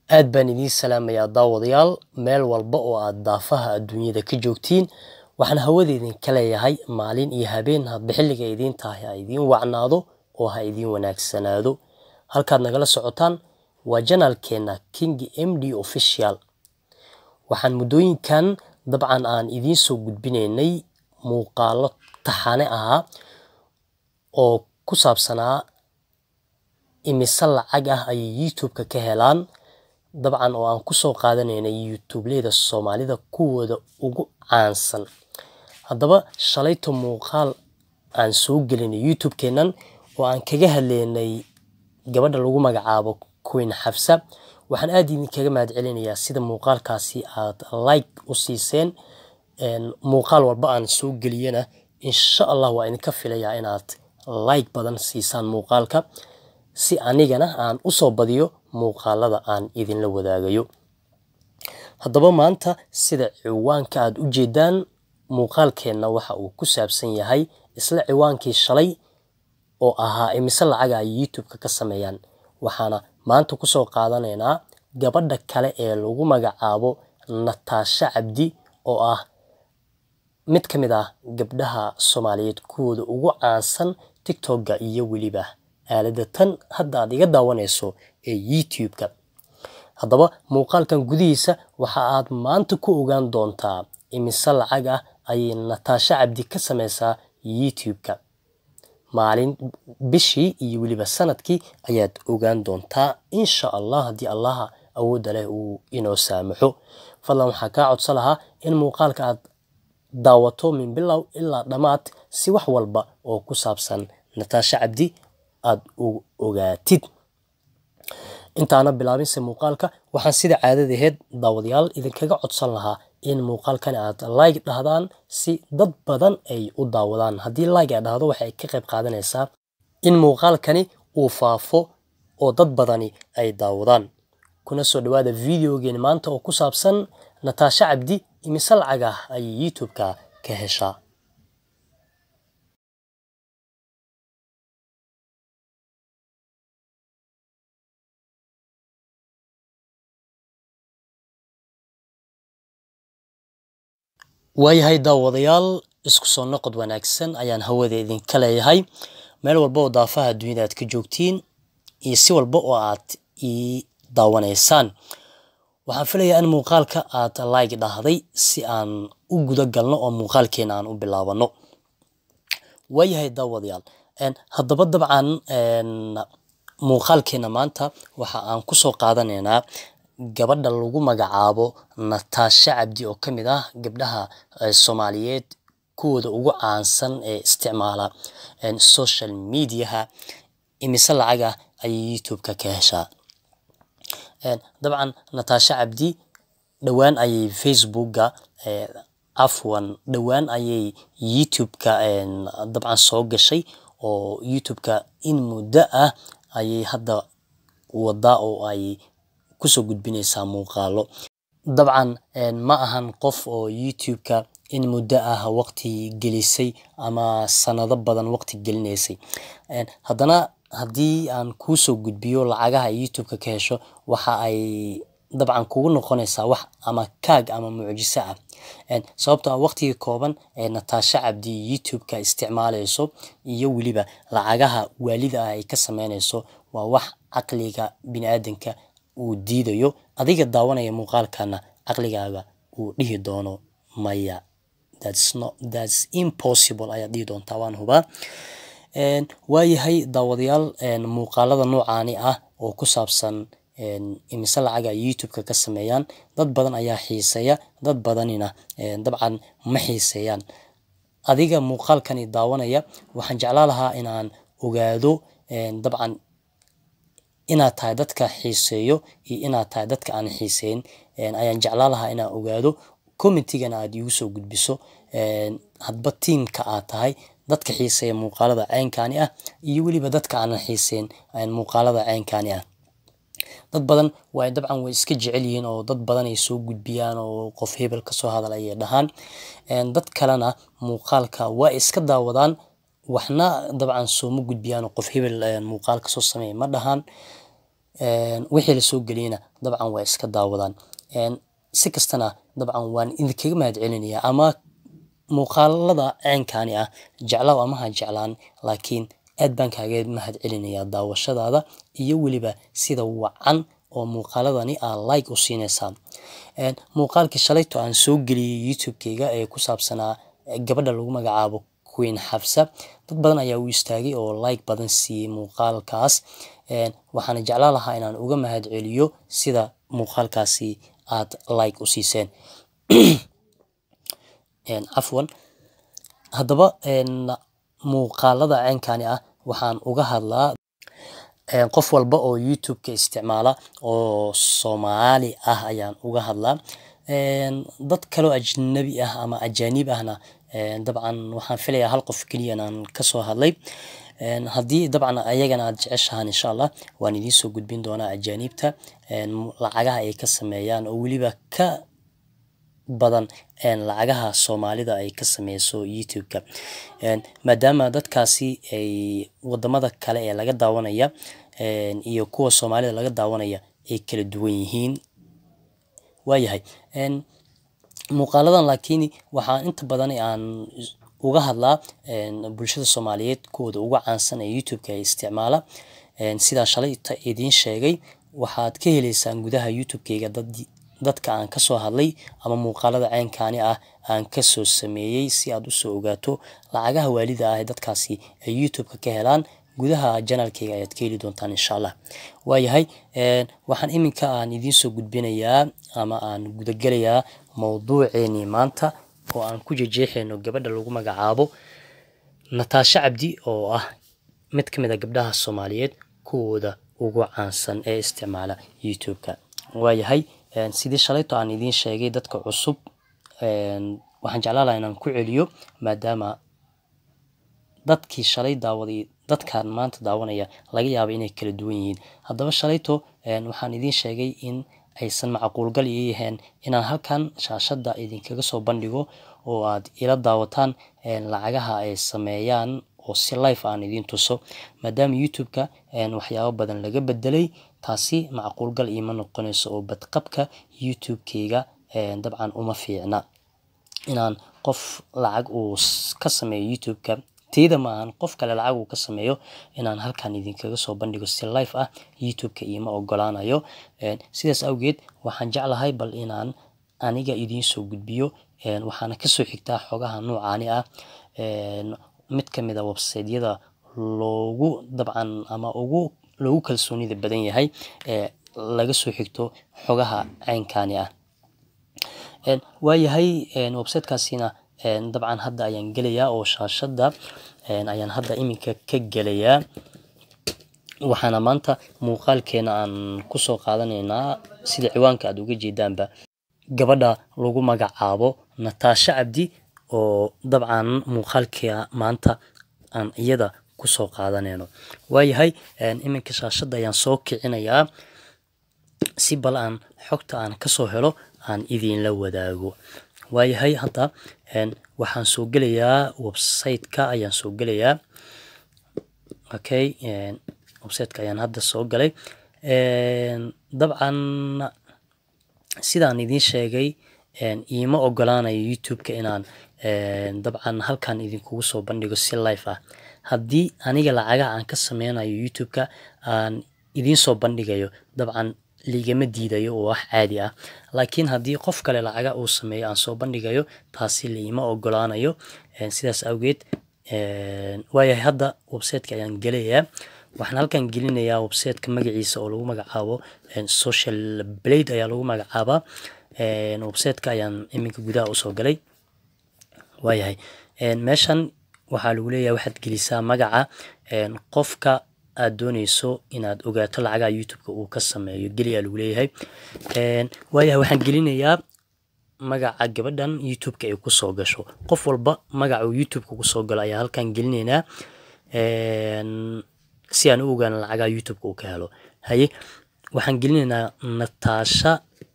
aad baan idiin salaamayaa daawadayaal meel walba oo aad daafaha adduunyada ka joogtiin waxaan hawada idinka leeyahay maalin iyo habeen hadba xilliga idiin tahay ha idiin wacnaado oo ha idiin wanaagsanaado halkaad nagala socotaan waa janaalkeena king m d official waxaan muddooyinkan dabcan aan idiin soo gudbinaynay muuqaalo taxane ahaa oo ku saabsanaa imise lacag ah ayay youtube-ka ka helaan dabcan oo aan kusoo qaadanaynay youtubeleyda soomaalida kuwooda ugu caansan haddaba shalayto muuqaal aan soo gelinay youtube-keenan oo aan kaga hadleynay gabadha lagu magacaabo queen xafsa waxaan aada idinkaga mahad celinayaa sida muuqaalkaasi aad like u siiseen muuqaal walba aan soo geliyana insha allah waa idinka filayaa inaad like badan siisaan muuqaalka si anigana aan usoo badiyo muuqaalada aan idinla wadaagayo haddaba maanta sida ciwaanka aad u jeedaan muuqaalkeenna waxa uu ku saabsan yahay isla ciwaankii shalay oo ahaa imise lacaga ay youtube-ka ka sameeyaan waxaana maanta kusoo qaadanaynaa gabadha kale ee lagu magacaabo nataasha cabdi oo ah mid ka mid ah gabdhaha soomaaliyeed kuwooda ugu caansan tictokga iyo weliba aalada tan hadda aad iga daawanayso ee youtube-ka haddaba muuqaalkan gudihiisa waxa aad maanta ku ogaan doontaa imise lacag ah ayay nataasha cabdi ka sameysaa youtube-ka maalin bishii iyo weliba sanadkii ayaad ogaan doontaa insha allah haddii allaha awoodda leh uu inoo saamaxo fadlan waxaa kaa codsan lahaa in muuqaalka aad daawato min bilow ilaa dhammaad si wax walba oo ku saabsan nataasha cabdi aada u ogaatid intaana bilaabinse muuqaalka waxaan sida caadadaheed daawadayaal idinkaga codsan lahaa in muuqaalkani aad like dhahdaan si dad badan ay u daawadaan haddii like ay dhahdo waxay ka qayb qaadanaysaa in muuqaalkani uu faafo oo dad badani ay daawadaan kuna soo dhawaada videogeeni maanta oo ku saabsan nataasha cabdi imise lacag ah ayay youtube-ka ka heshaa waayahay daawadayaal isku soo noqod wanaagsan ayaan hawada idinka leeyahay meel walba oo daafaha adduunyada aad ka joogtiin iyo si walba oo aad ii daawanaysaan waxaan filayaa in muuqaalka aad like dhahday si aan u guda galno oo muuqaalkeena aan u bilaabano waayahay daawadayaal haddaba dabcan muuqaalkeena maanta waxa aan kusoo qaadanaynaa gabadha lagu magacaabo nataasha cabdi oo ka mid ah gabdhaha soomaaliyeed kuwooda ugu caansan ee isticmaala social mediaha imise lacag ah ayay youtube-ka ka heshaa dabcan nataasha cabdi dhowaan ayay facebookga afwan dhowaan ayay youtube-ka dabcan soo gashay oo youtube-ka in muddo ah ayay hadda wadaa oo ay kusoo gudbinaysaa muuqaalo dabcan ma ahan qof oo youtube-ka in muddo ah waqti gelisay ama sanado badan waqti gelinaysay haddana haddii aan kuusoo gudbiyo lacagaha ay youtube-ka ka hesho waxa ay dabcan kugu noqonaysaa wax ama kaag ama mucjiso ah sababtoo ah waqtigii kooban ee nataasha cabdi youtube-ka isticmaalayso iyo weliba lacagaha waalida ah ay ka sameynayso waa wax caqliga bini-aadanka uu diidayo adiga daawanaya muuqaalkana caqligaaga uu dhihi doono maya thats impossible ayaad dhihi doontaa waan hubaa waayahay daawadayaal muuqaalada noocaani ah oo ku saabsan imise lacaga youtube-ka ka sameeyaan dad badan ayaa xiiseeya dad badanina dabcan ma xiiseeyaan adiga muuqaalkani daawanaya waxaan jeclaa lahaa inaan ogaado dabcan inaad tahay dadka xiiseeyo iyo inaad tahay dadka aan xiiseyn ayaan jeclaa lahaa inaan ogaado commentigana aad iigu soo gudbiso hadba tiimka aad tahay dadka xiiseeya muuqaalada ceynkani ah iyo weliba dadka aanan xiiseyn muuqaalada ceynkani ah dad badan way dabcan way iska jecel yihiin oo dad badan ay soo gudbiyaan oo qof hebel kasoo hadal ayay dhahaan dad kalena muuqaalka waa iska daawadaan waxna dabcan sooma gudbiyaan oo qof hebel muuqaal kasoo sameeya ma dhahaan wixii lasoo geliyena dabcan waa iska daawadaan si kastana dabcan waan idinkaga mahad celinayaa ama muuqaalada ceenkaani ah jeclaw ama ha jeclaan laakiin aad baan kaaga mahad celinayaa daawashadaada iyo weliba sida wacan oo muuqaaladani aa like u siinaysaa muuqaalkii shalayto aan soo geliyey youtube-keyga ee ku saabsanaa gabadha lagu magacaabo queen xabsa dad badan ayaa u istaagay oo like badan siiyey muuqaalkaas waxaana jeclaan lahaa inaan uga mahad celiyo sida muuqaalkaasi aad like u siiseen cafwan haddaba muuqaalada ceenkani ah waxaan uga hadlaa qof walba oo youtube-ka isticmaala oo soomaali ah ayaan uga hadlaa dad kaloo ajnabi ah ama ajaanib ahna dabcan waxaan filayaa hal qof keliya inaan kasoo hadlay haddii dabcan ayagana aad jeceshahaan insha allah waan idiin soo gudbin doonaa ajaanibta lacagaha ay ka sameeyaan oo weliba ka badan lacagaha soomaalida ay ka sameyso youtube-ka maadaama dadkaasi ay wadamada kale ee laga daawanaya iyo kuwa soomaalida laga daawanaya ay kala duwan yihiin waayahay muuqaaladan laakiin waxaa inta badan aan uga hadlaa bulshada soomaaliyeed kuwooda uga caansan ee youtube-ka ay isticmaala sidaa shalayta idiin sheegay waxaad ka heleysaan gudaha youtube-keyga dad dadka aan kasoo hadlay ama muuqaalada ceenkaani ah aan kasoo sameeyey si aad usoo ogaato lacagaha waalida ah ee dadkaasi ay youtube-ka ka helaan gudaha janaalkeyga ayaad ka heli doontaan insha allah waayahay waxaan iminka aan idiinsoo gudbinayaa ama aan gudagelayaa mowduuceenii maanta oo aan ku jejeexeyno gabadha lagu magacaabo nataasho cabdi oo ah mid ka mid a gabdhaha soomaaliyeed kuwooda ugu caansan ee isticmaala youtube-ka waayahay sidii shalayto aan idiin sheegay dadka cusub waxaan jeclaan lahaa inaan ku celiyo maadaama dadkii shalay daawaday dadkan maanta daawanaya laga yaaba inay kala duwan yihiin haddaba shalayto waxaan idiin sheegay in aysan macquulgal ii yahayn inaan halkan shaashadda idinkaga soo bandhigo oo aad ila daawataan lacagaha ay sameeyaan oo si life aan idiin tuso maadaama youtube-ka waxyaabo badan laga bedelay taasi macquulgal iima noqonayso oo badqabka youtube-keyga dabcan uma fiicna inaan qof lacag uu ka sameeyo youtube-ka teyda ma ahan qof kale lacag uu ka sameeyo inaan halkan idinkaga soo bandhigo si life ah youtube-ka iima ogolaanayo sidaas awgeed waxaan jeclahay bal inaan aniga idiin soo gudbiyo waxaana kasoo xigtaa xogaha noocaani ah mid ka mid a websaydyada loogu dabcan ama ugu loogu kalsoonida badan yahay ee laga soo xigto xogaha ceynkani ah waayahay websitekaasina dabcan hadda ayaan gelayaa oo shaashadda ayaan hadda iminka ka gelayaa waxaana maanta muuqaalkeena aan kusoo qaadanaynaa sida ciwaanka aad uga jeedaanba gabadha lagu magacaabo nataasho cabdi oo dabcan muuqaalkeena maanta aan iyada kusoo qaadanayno waayahay iminka shaashadda ayaan soo kicinayaa si bal aan xogta aan kasoo helo aan idiinla wadaago waayahay hadda waxaan soo gelayaa website-ka ayaan soo gelayaa okay website-ka ayaan hadda soo galay dabcan sidaan idiin sheegay iima ogolaanayo youtube-ka inaan dabcan halkan idinkugu soo bandhigo si life ah haddii aniga lacagaha aan ka sameynayo youtube-ka aan idiin soo bandhigayo dabcan ligama diidayo oo wax caadi ah laakiin haddii qof kale lacaga uu sameeyo aan soo bandhigayo taasi liima ogolaanayo sidaas awgeed waayahay hadda websiteka ayaan gelayaa waxaan halkan gelinayaa websiteka magaciisa oo lagu magacaabo social blade ayaa lagu magacaabaa websiteka ayaan iminka gudaha usoo galay waayahay meeshan waxaa lagu leeyahay waxaad gelisaa magaca qofka aad dooneyso inaad ogaato lacagaha youtube-ka uu ka sameeyo geliyaa lagu leeyahay waayahay waxaan gelinayaa magaca gabadhan youtube-ka ay kusoo gasho qof walba magaca uu youtube-ka kusoo galo ayaa halkan gelinaynaa si aan u ogaano lacagaha youtube-ka uu ka helo haye waxaan gelinaynaa nataasha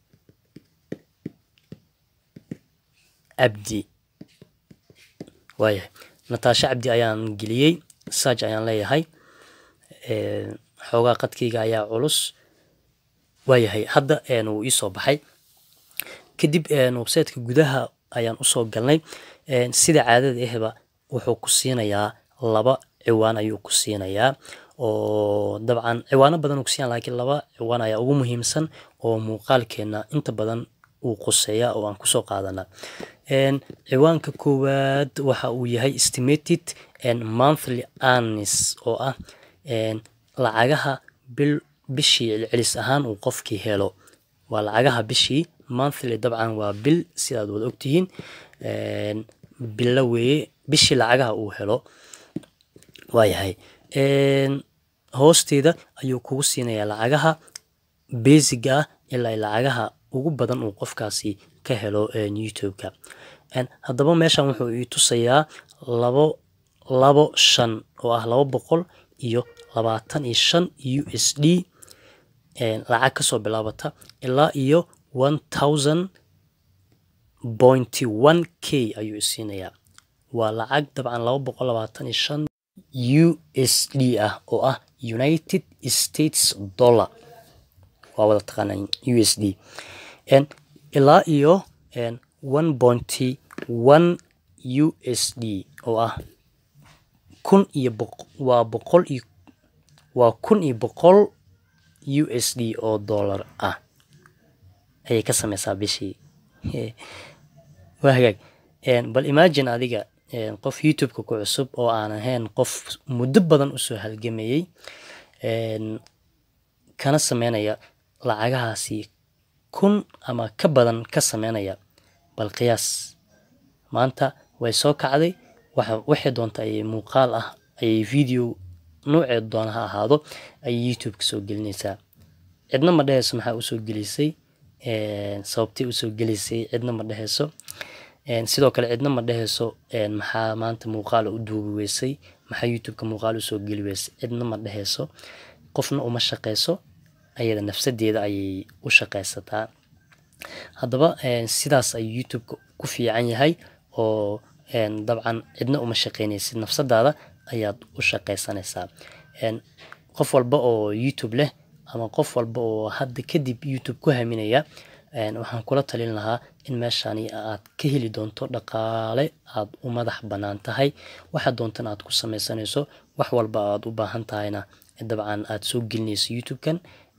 cabdi waayahay nataasho cabdi ayaan geliyey sarch ayaan leeyahay xoogaa qadkeyga ayaa culus waayahay hadda wuu iisoo baxay kadib websiteka gudaha ayaan usoo galnay sida caadada ahba wuxuu ku siinayaa laba ciwaan ayuu ku siinayaa oo dabcan ciwaano badan uu kusiiyan lakiin laba ciwaan ayaa ugu muhiimsan oo muuqaalkeena inta badan uu quseeya oo aan kusoo qaadana ciwaanka koowaad waxa uu yahay estimated monthly earnings oo ah lacagaha bil bishii celcelis ahaan uu qofkii helo waa lacagaha bishii monthly dabcan waa bil sidaad wada ogtihiin bilo weeye bishii lacagaha uu helo waayahay hoosteeda ayuu kugu siinayaa lacagaha basiga ah ilaa lacagaha ugu badan uu qofkaasi ka helo youtube-ka haddaba meeshan wuxuu ii tusayaa labo labo shan oo ah laba boqol iyo labaatan iyo shan u s d lacag kasoo bilaabata ilaa iyo one thousand pointy one k ayuu isiinayaa waa lacag dabcan laba boqol labaatan iyo shan u s d ah oo ah united states dollar waa wada taqaanaa u s d ilaa iyo one pointy one u s d oo ah kun iyo waa boqol iyo waa kun iyo boqol u s d oo dollar ah ayay ka sameysaa bishii waa hagaag bal imagine adiga qof youtube-ka ku cusub oo aan ahayn qof muddo badan usoo halgamayey kana sameynaya lacagahaasi kun ama ka badan ka sameynaya bal qiyaas maanta way soo kacday waxay doonta ayay muuqaal ah ayay video nuuceed doona ha ahaado ayay youtube ka soo gelinaysaa cidna ma dheheyso maxaa usoo gelisay sababtay usoo gelisay cidna ma dheheyso sidoo kale cidna ma dheheyso maxaa maanta muuqaal u duubi weysay maxaa youtube-ka muuqaal usoo geli weysay cidna ma dheheyso qofna uma shaqeyso ayada nafsadeeda ayay u shaqeysataa haddaba sidaas ayuu youtube-ka ku fiican yahay oo dabcan cidna uma shaqeynaysid nafsadaada ayaad u shaqeysanaysaa qof walba oo youtube leh ama qof walba oo hadda kadib youtube ku haminaya waxaan kula talin lahaa in meeshani aad ka heli doonto dhaqaale aad u madax bannaan tahay waxa doontan aad ku sameysanayso wax walba aad u baahan tahayna dabcan aad soo gelinayso youtube-kan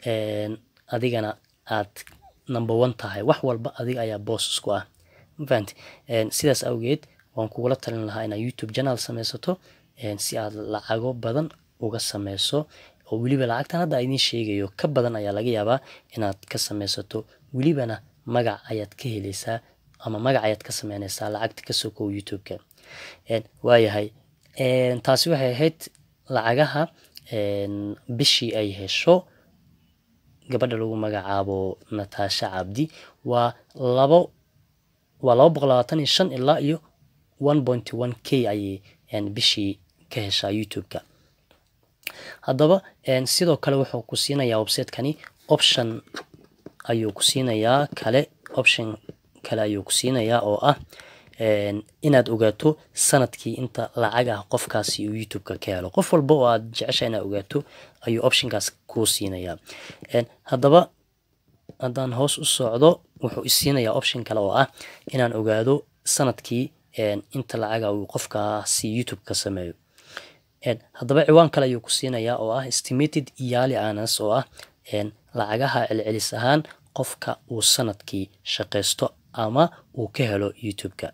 adigana aad number one tahay wax walba adiga ayaa boos ku ah mafahante sidaas awgeed waan kugula talin lahaa inaad youtube channel sameysato si aad lacago badan uga sameyso oo weliba lacagtan hadda idiin sheegayo ka badan ayaa laga yaabaa inaad ka sameysato welibana magac ayaad ka heleysaa ama magac ayaad ka sameyneysaa lacagta kasoo kow youtube-ka waayahay taasi waxay ahayd lacagaha bishii ay hesho gabadha lagu magacaabo natasha cabdi waa labo waa laba boqol labaatan iyo shan ilaa iyo one pointy one k ayay bishii ka heshaa youtube-ka haddaba sidoo kale wuxuu ku siinayaa website-kani option ayuu ku siinayaa kale option kale ayuu ku siinayaa oo ah inaad ogaato sanadkii inta lacag ah qofkaasi uu youtube-ka ka helo qof walba oo aad jecesha inaad ogaato ayuu optionkaas kuu siinayaa haddaba haddaan hoos u socdo wuxuu isiinayaa option kale oo ah inaan ogaado sanadkii inta lacaga uu qofkaasi youtube ka sameeyo haddaba ciwaan kale ayuu ku siinayaa oo ah estimated yearly earnings oo ah lacagaha celcelis ahaan qofka uu sanadkii shaqaysto ama uu ka helo youtube-ka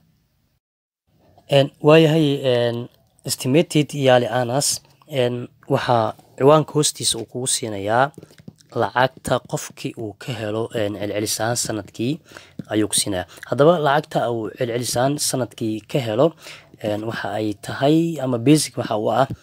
waayahay estimated yearly earnings waxaa ciwaanka hoostiisa uu kugu siinayaa lacagta qofkii uu ka helo celcelis ahaan sanadkii ayuu ku siinayaa haddaba lacagta uu celcelis ahaan sanadkii ka helo waxa ay tahay ama basic waxa uu ah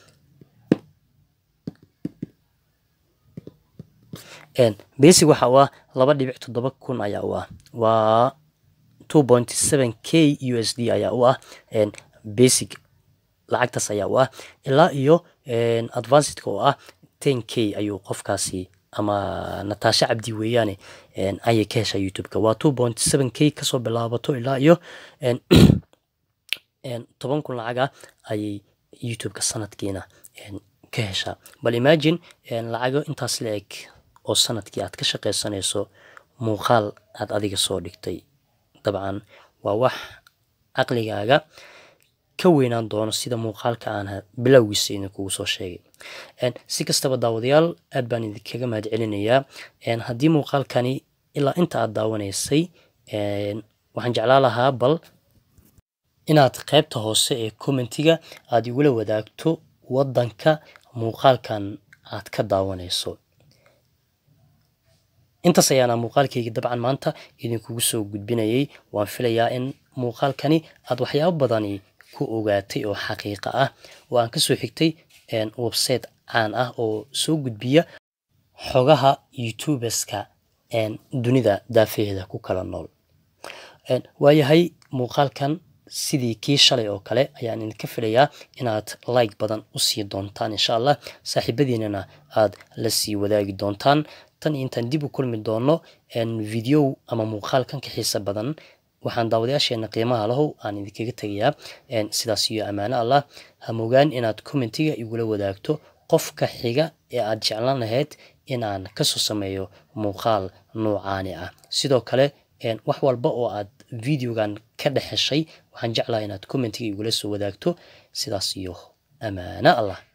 basic waxa uu ah laba dhibic toddoba kun ayaa u ah waa two point seven k u s d ayaa u ah basic lacagtaas ayaa u ah ilaa iyo advancedka oo ah ten k ayuu qofkaasi ama natasha cabdi weeyaane ayay ka heshaa youtube-ka waa two point seven k kasoo bilaabato ilaa iyo toban kun lacaga ayay youtube-ka sanadkiina ka heshaa bal imagine lacago intaas la eg oo sanadkii aad ka shaqaysanayso muuqaal aad adiga soo dhigtay dabcan waa wax caqligaaga ka weynaan doono sida muuqaalka aan bilowgiisa idinkugu soo sheegay si kastaba daawadayaal aad baan idinkaga mahad celinayaa haddii muuqaalkani ilaa inta aad daawanaysay waxaan jeclaa lahaa bal inaad qaybta hoose ee commentiga aad igula wadaagto waddanka muuqaalkan aad ka daawanayso intaas ayaana muuqaalkayga dabcan maanta idinkugu soo gudbinayay waan filayaa in muuqaalkani aad waxyaabo badani ku ogaatay oo xaqiiqa ah oo aan kasoo xigtay website caan ah oo soo gudbiya xogaha youtuberska dunida daafaheeda ku kala nool waayahay muuqaalkan sidii kii shalay oo kale ayaan idinka filayaa inaad like badan usii doontaan insha allah saaxiibadiinana aad la sii wadaagi doontaan tan iyo intaan dib u kulmi doono video ama muuqaalkan ka xiisa badan waxaan daawadayaasheena qiimaha lahow aan idinkaga tegayaa sidaas iyo ammaano allah hamogaan inaad commentiga igula wadaagto qofka xiga ee aad jeclaan lahayd in aan kasoo sameeyo muuqaal noocaani ah sidoo kale wax walba oo aad videogan ka dhex heshay waxaan jeclaha inaad commentiga igula soo wadaagto sidaas iyo ammaano allah